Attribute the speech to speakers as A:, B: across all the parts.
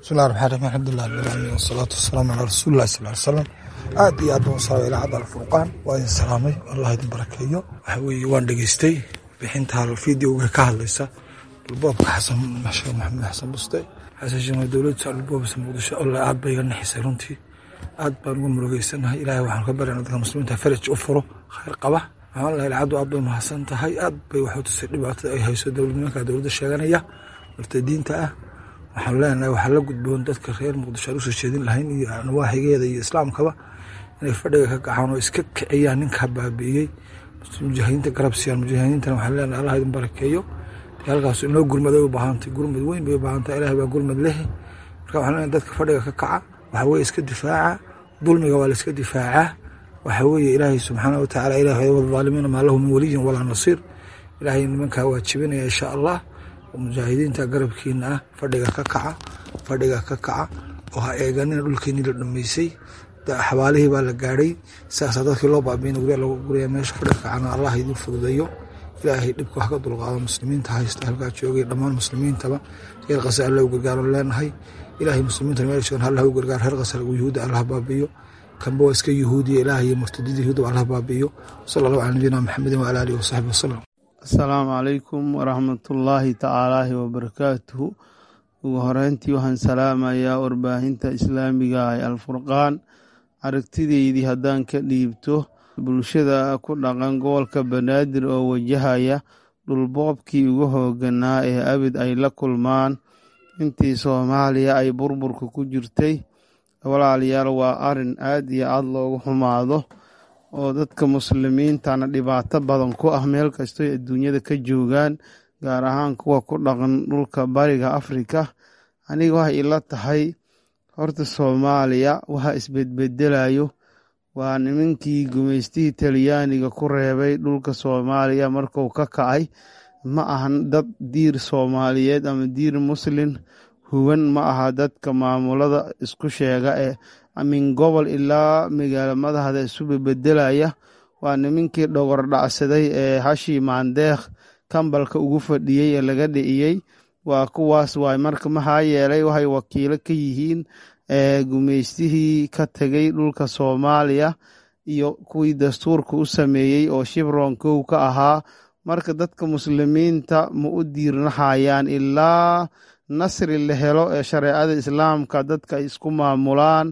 A: bismillahi raxmaan raxiim alxamdulilah rabbil caalamiin wasalaatu wasalaamu calaa rasuulillahi sal ly salam aad iyo aad baan u salaamay idaacadda alfurqaan waa idin salaamay allah idin barakeeyo waxa weeye waan dhegeystay bixinta fideoga ka hadlaysa dhulboobka xasan sheekh maxamed xasan buste xasan sheekh dowladda dhulboobisa muqdisho alle aad bay iga naxisay runtii aad baan uga murugeysanahay ilaahay waxaan ka baryana dadka muslimiinta faraj u furo khayr qaba waxaan lahay lacaddu aad bay mahadsan tahay aad bay waxu tusay dhibaatada ay hayso dowladnimanka dowladda sheeganaya murtadiinta ah waxaan leenahay waxaa la gudboon dadka reer muqdisho aan usoo jeedin lahayn iyo nawaaxigeeda iyo islaamkaba inay fadhiga ka kacaan oo iska kiciyaan ninka baabi'iyey mujaahidiinta garab siiyaan mujaahidiintana waxaan leenahay allah idin barakeeyo halkaas inoo gurmad ay u baahantay gurmad weyn bay u baahantahay ilahay baa gurmad leh marka waxaan leenahay dadka fadhiga ka kaca waxa weye iska difaaca dulmiga waa la iska difaacaa waxa weeye ilaahay subxaana wa tacala ilaah wadaalimiina maa lahu min waliyin walaa nasiir ilaahay nimankaa waajibinaya insha allah oo mujaahidiinta garabkiina ah fadhiga ka kaca fadhiga ka kaca oo ha eeganina dhulkeenii la dhameysay xabaalihii baa la gaadhay saasaa dadkii loo baabiina gurya lagu guraya meesha fadhiga kacana allah idin fududeeyo ilaahay dhibka wax ka dulqaado muslimiinta haysta halkaa joogay dhammaan muslimiintaba reer qasa alla u gargaaran leenahay ilaahay muslimiinta meel joogan allah u gargaar reer qasa yuhuudda allah baabiyo kanba waa iska yuhuudiya ilaahay iyo murtadida yuhuudda allah baabiyo sala allahu cala nabiyina maxamedin wala alihi wasaxbi wasalam
B: asalaamu calaykum waraxmatullaahi tacaalaahi wabarakaatuhu ugu horeyntii waxaan salaamayaa warbaahinta islaamiga ee alfurqaan aragtideydii haddaan ka dhiibto bulshada ku dhaqan gobolka banaadir oo wajahaya dhulboobkii ugu hooganaa ee abid ay la kulmaan intii soomaaliya ay burburka ku jirtay walaalayaal waa arin aad iyo aad loogu xumaado oo dadka muslimiintana dhibaato badan ku ah meel kastoy adduunyada ka joogaan gaar ahaan kuwa ku dhaqan dhulka bariga afrika aniga waxay ila tahay horta soomaaliya waxa isbedbedelayo waa nimankii gumaystihii talyaaniga ku reebay dhulka soomaaliya marku ka kacay ma ahan dad diir soomaaliyeed ama diir muslin huban ma aha dadka maamulada isku sheega ee min gobol ilaa magaalo madahda isu bebedelaya waa nimankii dhogor dhacsaday ee hashii maandeekh kambalka ugu fadhiyey ee laga dhiciyey waa kuwaas waay marka maxaa yeelay waxay wakiilo ka yihiin gumaystihii ka tegay dhulka soomaaliya iyo kuwii dastuurka u sameeyey oo shibron kow ka ahaa marka dadka muslimiinta ma u diirnahayaan ilaa nasri la helo ee shareecada islaamka dadka ay isku maamulaan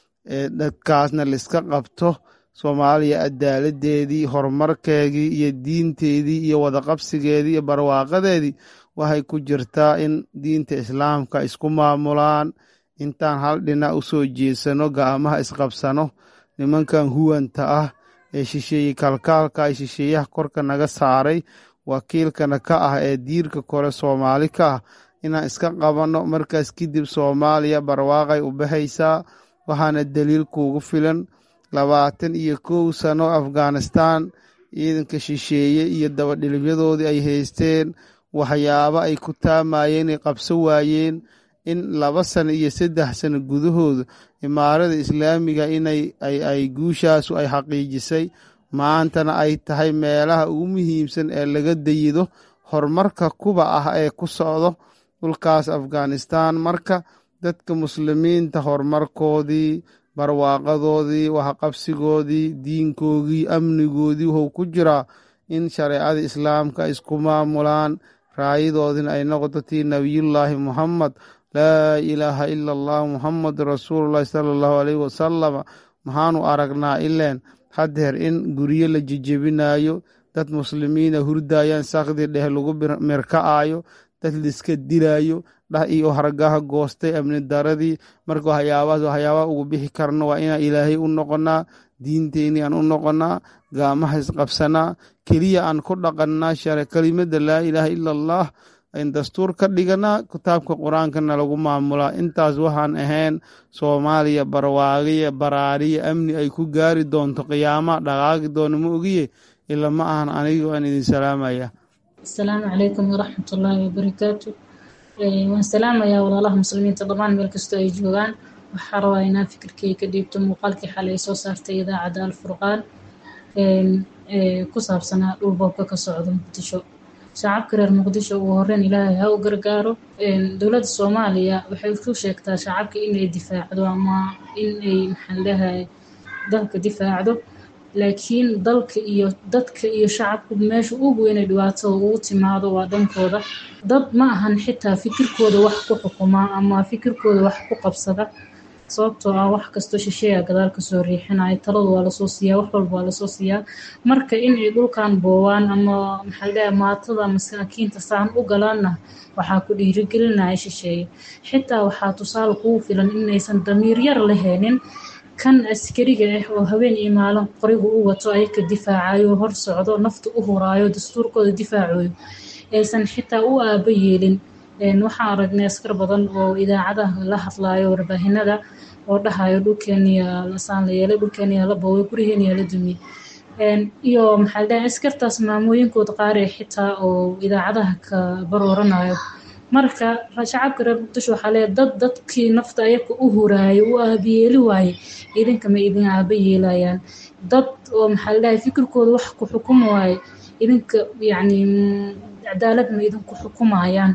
B: dadkaasna laiska qabto soomaaliya adaaladeedii horumarkeedii iyo diinteedii iyo wadaqabsigeedii iyo barwaaqadeedii waxay ku jirtaa in diinta islaamka isku maamulaan intaan hal dhinac u soo jeesano ga'amaha isqabsano nimankan huwanta ah ee shisheeye kalkaalka ee shisheeyaha korka naga saaray wakiilkana ka ah ee diirka kore soomaali ka ah inaan iska qabanno markaas kadib soomaaliya barwaaqay u baxaysaa waxaana daliil kuugu filan labaatan iyo kow sano afghanistan ciidanka shisheeye iyo dabadhilibyadoodii ay haysteen waxyaabo ay ku taamayeen ay qabso waayeen in laba sano iyo saddex sano gudahooda imaarada islaamiga inay ay guushaasu ay xaqiijisay maantana ay tahay meelaha ugu muhiimsan ee laga dayido horumarka kuba ah ee ku socdo dhulkaas afghanistan marka dadka muslimiinta horumarkoodii barwaaqadoodii waxqabsigoodii diinkoodii amnigoodii wuxuu ku jiraa in shareecada islaamka ay isku maamulaan raayadoodina ay noqoto tii nabiyullaahi muhammad laa ilaaha ila allah muhammadu rasuululahi sala allahu aleyhi wasalama maxaanu aragnaa ileen haddeer in guryo la jejebinayo dad muslimiina hurdayaan sakdi dheh lagu mirka'ayo dad liska dilayo dhah iyo hargaha goostay amni daradii marka waxyaabahaas waxyaabaha ugu bixi karno waa inaan ilaahay u noqonaa diinteenii aan u noqonaa gaamaha isqabsanaa keliya aan ku dhaqannaa share kelimada laa ilaaha ila allah ayn dastuur ka dhiganaa kitaabka qur-aankana lagu maamulaa intaas waxaan ahayn soomaaliya barwaagiya baraariya amni ay ku gaari doonto qiyaama dhaqaaqi doono ma ogiye ila ma ahan aniga waan idin salaamaya
C: asalaamu calaykum waraxmatullaahi wabarakaatu waan salaamayaa walaalaha muslimiinta dhammaan meel kastoo ay joogaan waxaa rabaa inaan fikirkay ka dhiibto muuqaalkii xalay soo saartay idaacadda alfurqaan ku saabsanaa dhulboobka ka socda muqdisho shacabka reer muqdisho ugu horeyn ilaahay ha u gargaaro dowladda soomaaliya waxay ku sheegtaa shacabka inay difaacdo ama inay maxaan leeyahay dalka difaacdo laakiin dalka iyo dadka iyo shacabku meesha ugu weynay dhibaatada ugu timaado waa dhankooda dad ma ahan xitaa fikirkooda wax ku xukuma ama fikirkooda wax ku qabsada sababtoo ah wax kastoo shisheeya gadaal kasoo riixinaya taladu waa lasoo siiyaa wax walba waa lasoo siiyaa marka inay dhulkan boowaan ama maxaa leeyahay maatada masaakiinta saan u galaanna waxaa ku dhiirigelinaya shisheeye xitaa waxaa tusaale kugu filan inaysan damiir yar lahaynin kan askariga ah oo habeen iyo maalin qorigu u wato ayaka difaacayo hor socdo nafta u huraayo dastuurkooda difaacayo aysan xitaa u aaba yeelin waxaan aragnay askar badan oo idaacadaha la hadlayo warbaahinada oo dhahayo dhulkeeniya lasaan la yeelay dhulkeeniya la booway guriheeniya la dumiyey iyo maxaa la dhahay askartaas maamooyinkooda qaar ee xitaa oo idaacadaha ka barooranayo marka shacabka reer muqdisho waxaa leeyahay dad dadkii nafta ayaka u huraayo u aabayeeli waaye idinka ma idin aaba yeelayaan dad oo maxaa la dhahay fikirkooda wax ku xukumi waaye idinka yacni cadaalad ma idinku xukumayaan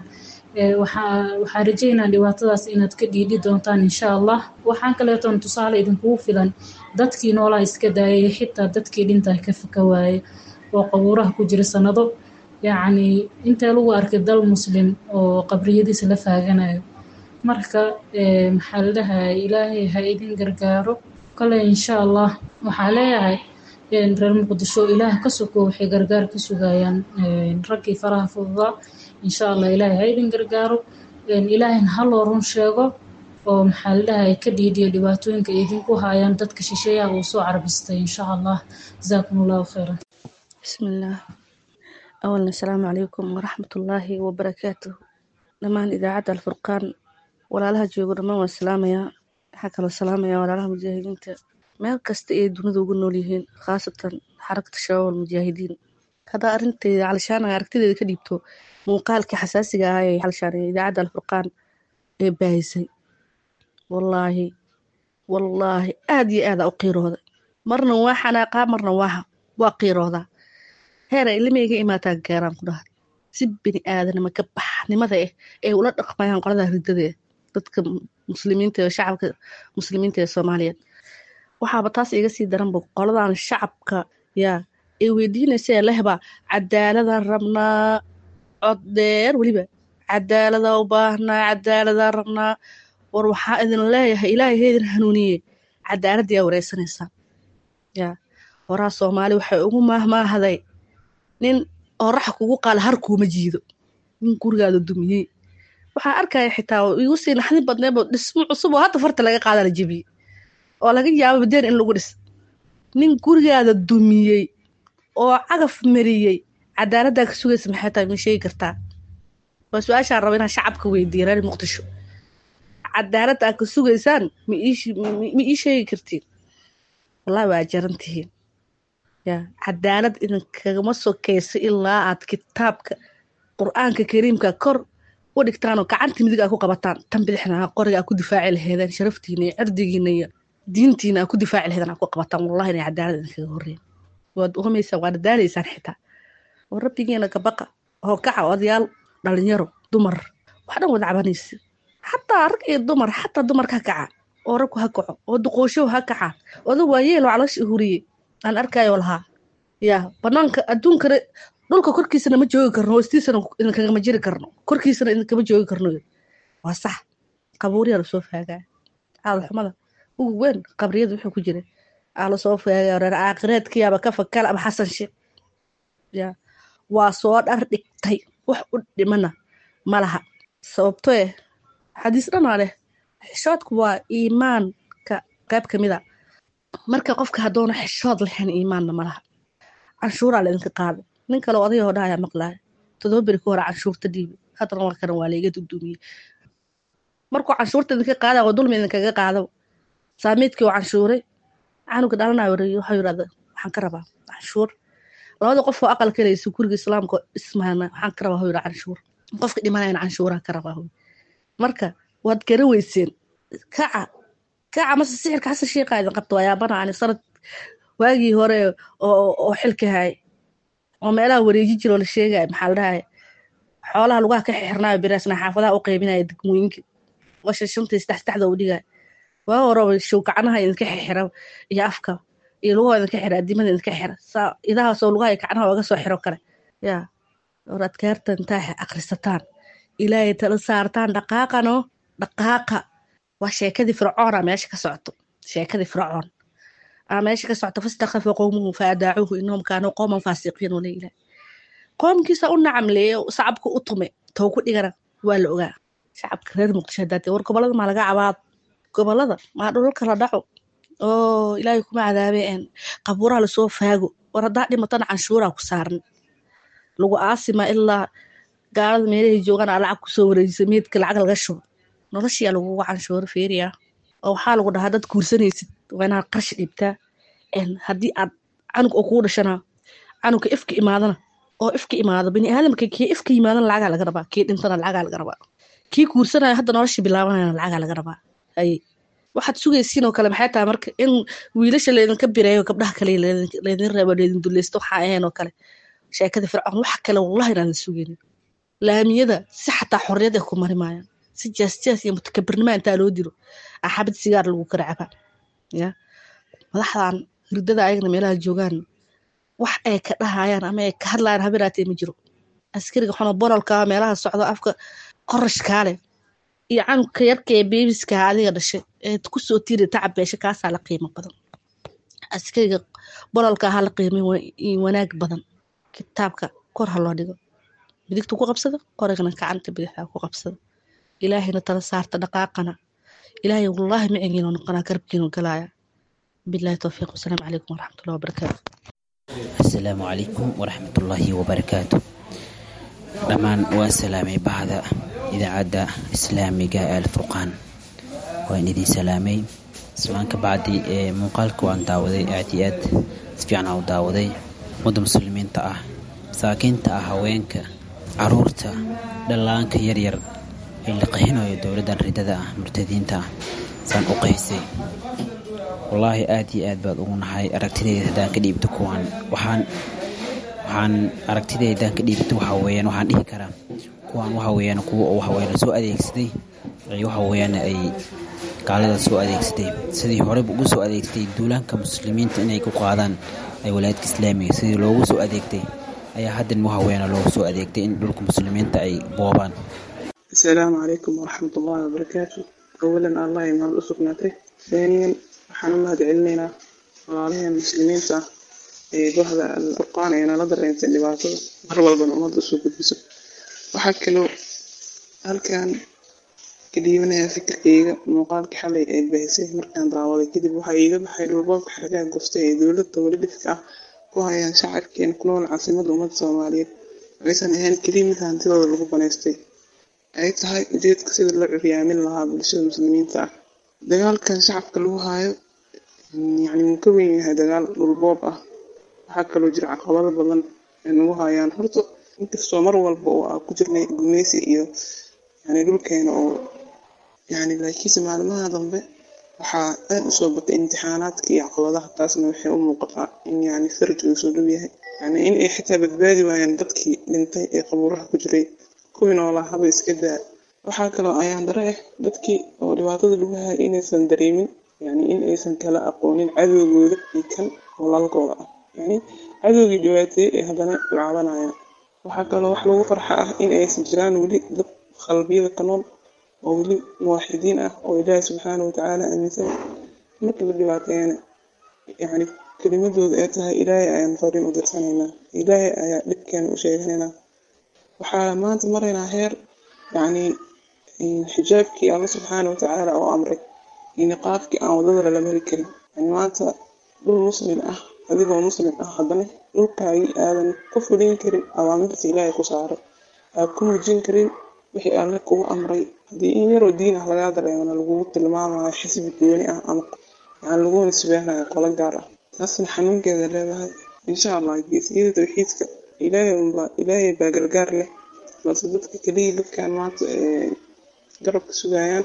C: waxaan rajeynaa dhibaatadaas inaad ka dhiidhi doontaan insha allah waxaan kaleetoon tusaale idinkugu filan dadkii noolaa iska daayay xitaa dadkii dhintaa ka faka waaye oo qabuuraha ku jira sanado yacni intee lagu arkay dal muslim oo qabriyadiisa la faaganayo marka maxaa la dhahay ilaahay ha idin gargaaro kale insha allah waxaa leeyahay reer muqdisho ilaah ka soko waxay gargaar ka sugayaan raggii faraha fududaa insha allah ilaahay ha idin gargaaro ilaahayna ha loo run sheego oo maxaa la dhahay ka dhiidhiyo dhibaatooyinka idinku haayaan dadka shisheeyaha uu soo carbistay insha allah jazaakum allahu khayran
D: bismillaah awalna asalaamu calaykum waraxmatullaahi wabarakaatuh dhammaan idaacadda alfurqaan walaalaha joogo dhammaan waan salaamayaa waxaa kaloo salaamayaa walaalaha mujaahidiinta meel kasta ay dunida ugu nool yihiin khaasatan xarakata shabaab almujaahidiin haddaa arintayda calishaan aragtideeda ka dhiibto muuqaalkii xasaasiga ahaa ee calishaan idaacadda alfurqaan ee baahisay wallaahi wallaahi aad iyo aada u qiirooday marna waa xanaaqaa marna waa waa qiiroodaa heera ilmeyga imaataa gaaraan ku dhahay si bini aadanima ka baxnimada ah ay ula dhaqmayaan qolada ridada ah dadka muslimiinta ee shacabka muslimiinta ee soomaaliyeed waxaaba taas iga sii daranba qoladan shacabka yaa ay weydiinaysa ee lehbaa cadaaladaan rabnaa cod dheer weliba cadaaladaa u baahnaa cadaaladaan rabnaa war waxaa idin leeyahay ilaahay heedin hanuuniye cadaaladdiyaa wareysanaysaa yaa horaa soomaali waxay ugu maahmaahday nin orax kugu qaala har kuuma jiido nin gurigaada dumiyey waxaa arkaya xitaa igu sii naxdin badneebo dhismo cusub oo hadda farta laga qaada la jebiyey oo laga yaabo badeen in lagu dhis nin gurigaada dumiyey oo cagaf mariyey cadaaladdaa ka sugaysa maxay tahay ma sheegi kartaa waa su-aashaan raba inaan shacabka weydiiya reer muqdisho cadaaladda aad ka sugaysaan ma ii sheegi kartiin wallahi waa jaran tihiin yaa cadaalad idinkagama sokaysa ilaa aad kitaabka qur-aanka kariimka kor u dhigtaanoo gacanta midig aa ku qabataan tan bidixna aa qoriga aa ku difaaci laheedeen sharaftiina iyo cirdigiina iyo diintiina aa ku difaaci laheedeen aa ku qabataan wallahi inay cadaalad idinkaga horreyn waad uhumaysaan waad daalaysaan xitaa oo rabbigiina gabaqa oo kaca odayaal dhalinyaro dumar wax dhan wada cabanaysa xataa rag iyo dumar xataa dumarka ha kaca oo ragku ha kaco oo duqooshow ha kacaa oda waayeel oo caloosha huriyey aan arkayo lahaa yaa banaanka adduunkana dhulka korkiisana ma joogi karno hoostiisana idinkagama jiri karno korkiisana idinkama joogi karno waa sax qabuuriyaa lasoo faagaa caalxumada ugu weyn qabriyada wuxuu ku jira aa lasoo faagaa reer caaqireedkiyaaba ka fakal ama xasan sheekh yaa waa soo dhar dhigtay wax u dhimana ma laha sababto eh xadiis dhanaa leh xishoodku waa iimaanka qayb ka mid a marka qofka haddoona xishood lahayn iimaanna ma laha canshuuraa laydinka qaaday nin kale odayga oo dhahayaa maqlaaya todoba beri ka hore canshuurta dhiibi haddana waa karan waa layga dudumiyey markuu canshuurta idinka qaada oo dulmi idinkaga qaado saamiidkii oo canshuuray canuga dhalanayo waxuu yidhahda waxaan ka rabaa canshuur labada qof oo aqal kalaysa guriga islaamka dhismaana waxaan ka rabaa huu yidha canshuur qofka dhimanayana canshuuraha ka rabaa marka waad gara weyseen kaca kaca mase sixirka xasan sheekha idin qabta waa yaabana ani sanad waagii hore oo xilka hay oo meelaha wareeji jiro la sheegaya maxaa la dhahay xoolaha lugaha ka xirnaayo biraasna xaafadaha u qaybinaya degmooyinka washa shantii saddex saddexda u dhigaya waa horaba show gacnaha idinka xira iyo afka iyo lugaha idinka xira adimada idinka xira saa idahaasoo lugaha iyo gacnaha oga soo xiro kale yaa war adkaarta intaa akrisataan ilaahay tala saartaan dhaqaaqano dhaqaaqa waa sheekadii fircoona meesha ka socoto sheekadii fircoon aa meesha ka socoto fastakhafa qowmuhu faadaacuuhu inahum kaanuu qowman faasiqiin wala ilaah qoomkiisa u nacamleeye shacabka u tume tow ku dhigana waa la ogaa shacabka reer muqdisho haddaate war gobolada maa laga cabaad gobolada maa dhulalka la dhaco oo ilaahay kuma cadaabe een qabuuraha lasoo faago war haddaa dhimatana canshuuraa ku saaran lagu aasima ilaa gaalada meelahay joogaan aa lacag kusoo wareejisa meedka lacag laga shubo noloshiyaa lagugu canshuuro feeriya oo waxaa lagu dhahaa dad guursanaysid waa inaad qarshi dhibtaa haddii aad canug oo kugu dhashana canugka ifka imaadana oo ifka imaado bini aadamka kii ifka yimaadana lacagaa laga rabaa kii dhintana lacagaa laga rabaa kii guursanaya hadda nolosha bilaabanayana lacagaa laga rabaa haye waxaad sugaysiin oo kale maxay tahay marka in wiilasha laydinka bireeyo gabdhaha kale laydin reebo laydin duleysto waxaa ahayn oo kale sheekada fircoon wax kale wallahi inaan la sugaynin laamiyada si xataa xorriyad ay ku mari maayaan si jaasjaas iyo mutakabirnima intaa loo dilo axabad sigaar lagu kala cabaa ya madaxdan hirdada ayagna meelaha joogaan wax ay ka dhahayaan ama ay ka hadlayaan habiraatee ma jiro askariga xono bololka meelaha socdo afka qorashkaa leh iyo canugka yarka ee beebiska adiga dhashay ee kusoo tiiri tacab beesha kaasaa la qiimo badan askariga bololka ha la qiimay wanaag badan kitaabka kor ha loo dhigo bidigta ku qabsada qorigana gacanta bidixda ku qabsada ilaahayna tala saarta dhaqaaqana ilaahay wallaahi macigiino noqonaa garabkiinu galaya bilahi towfiiq wasalaamu calaykum waraxmatullahi wabarakaatu
E: asalaamu calaykum waraxmatullaahi wabarakaatu dhammaan waa salaamay bahda idaacadda islaamiga ee alfurqaan waan idin salaamay islaan ka bacdi ee muuqaalka waan daawaday aad iyo aad si fiican u daawaday ummadda muslimiinta ah masaakiinta ah haweenka caruurta dhallaanka yaryar ee la qahinayo dowladdan ridada ah murtadiinta ah saan u qaysay wallaahi aad iyo aad baad ugu nahay aragtidayda haddaan ka dhiibto kuwaan waxaan waxaan aragtidayda haddaan ka dhiibto waxa weeyaan waxaan dhihi karaa kuwaan waxa weeyaan kuwa oo waxa weeyaan soo adeegsaday ay waxa weeyaan ay gaalada soo adeegsaday sidii horeba ugu soo adeegsatay duulaanka muslimiinta inay ku qaadaan ay walaayadka islaamiga sidii loogu soo adeegtay ayaa haddan waxa weeyaan loogu soo adeegtay in dhulka muslimiinta ay boobaan
F: asalaamu calaykum waraxmat ullaahi wabarakaatu awalan allah ay mahad u sugnaatay haaniyan waxaan u mahad celinaynaa walaalaheen muslimiinta ah ee bahda alfurqaan ee nala dareentay dhibaatada mar walbana ummadda usoo gudbiso waxaa kaloo halkan ka dhiibanayaa fikirkayga muuqaalka xalay ee bahisay markaan daawaday kadib waxaa iiga baxay dhulboobka xargaha goftay ee dowladda weli dhifka ah ku hayaan shacabkeena ku nool caasimadda ummadda soomaaliyeed aysan ahayn keliya mid hantidooda lagu banaystay ay tahay ujeedka sida loo curyaamin lahaa bulshada muslimiinta ah dagaalkan shacabka lagu haayo yacni wuu ka weyn yahay dagaal dhulboob ah waxaa kaloo jira caqabado badan ay nagu hayaan horta inkastoo mar walba oo aa ku jirnay gumeysi iyo yani dhulkeena oo yani laakiinse maalmaha dambe waxaa aad usoo batay imtixaanaadka iyo caqabadaha taasna waxay u muuqataa in yani faraj uu soo dhow yahay yani in ay xitaa badbaadi waayaan dadkii dhintay ee qabuuraha ku jiray kuwii noolaa haba iska daa waxaa kaloo ayaan dare ah dadkii oo dhibaatada lagu hayay inaysan dareemin yani in aysan kala aqoonin cadowgooda iyo kan walaalkooda ah yani cadowgii dhibaateeyey ee haddana u caabanayaan waxaa kaloo wax lagu farxa ah in aysan jiraan weli dad qalbiyada ka nool oo weli muwaaxidiin ah oo ilaahi subxaana watacaala aaminsan marka la dhibaateeyana yani kelimadooda ee tahay ilaahay ayaan fariin u dirsanaynaa ilaahay ayaa dhibkeena u sheeganaynaa waxaa maanta maraynaa heer yani xijaabkii alla subxaana watacaala oo amray iyo niqaabkii aan wadada lala mari karin yani maanta dhul muslim ah adigoo muslim ah haddana dhulkaagii aadan ka fulin karin awaamirta ilaahay ku saaray aad ku muujin karin wixii alle kugu amray haddii in yaroo diin ah lagaa dareemana lagugu tilmaamayo xisbi gooni ah ama yani lagu nisbeynayo qolo gaar ah taasna xanuunkeeda leedahay insha allah geesiyada tawxiidka ilaahay unbaa ilaahay baa gargaar leh balse dadka keliya dadkan maanta ee garabka sugayaan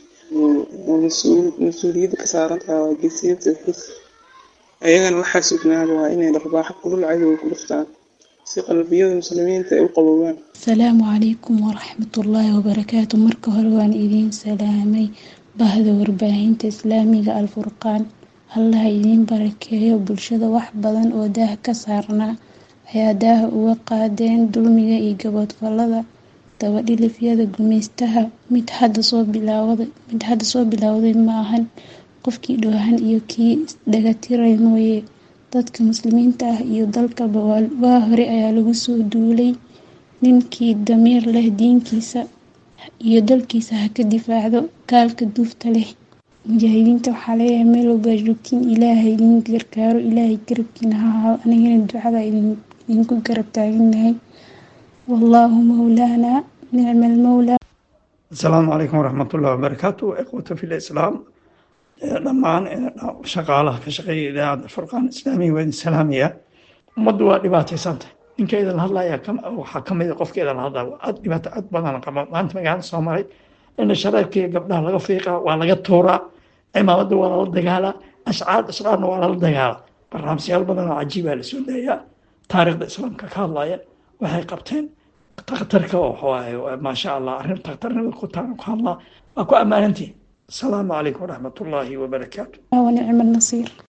F: mas-uuliyadda ka saaran tahay waa geesiyada tawxiidka ayagana waxaa sugnaada waa inay dharbaaxo kulul cadowga ku dhuftaan si qalbiyada muslimiinta ay u qaboobaan
G: asalaamu calaykum waraxmatullaahi wabarakaatu marka hore waan idiin salaamay bahda warbaahinta islaamiga alfurqaan allaha idiin barakeeyo bulshada wax badan oo daah ka saarnaa ayaa daaha uga qaadeen dulmiga iyo gaboodfalada dabadhilifyada gumeystaha mid hadda soo bilaawday mid hadda soo bilowday ma ahan qofkii dhoohan iyo kii isdhagatiray mooye dadka muslimiinta ah iyo dalkaba waa hore ayaa lagu soo duulay ninkii damiir leh diinkiisa iyo dalkiisa ha ka difaacdo gaalka duufta leh mujaahidiinta waxaa leeyahay meel walbaa joogtiin ilaahay idin gargaaro ilaahay garabkiina ha ahaado anigana ducada idinku garab taaganahay wallaahu mawlaana nicma almawlaa
H: asalaamu calaykum waraxmatullahi wabarakaatu ikhwata fi lislaam dhammaan shaqaalaha ka shaqeeya idaacadda furqaan islaamiga waa idin salaamaya ummaddu waa dhibaataysanta ninka idin hadlaya waxaa ka mid a qofka idin hadlaya aad dhibaato aad badan qaba maanta magaalada soo maray in shareerkii gabdhaha laga fiiqaa waa laga tuuraa cimaamadda waa lala dagaalaa ashcaar ashcaarna waa lala dagaalaa barnaamijyaal badan oo cajiibaa la soo daayaa taariikhda islaamka ka hadlaya waxay qabteen takhtarka oo waxawaaye maasha allah arrin takhtarnimada ku taana ku hadlaa waa ku ammaanantihin asalaamu calaykum waraxmatullaahi wabarakaatu
G: ونعم النصير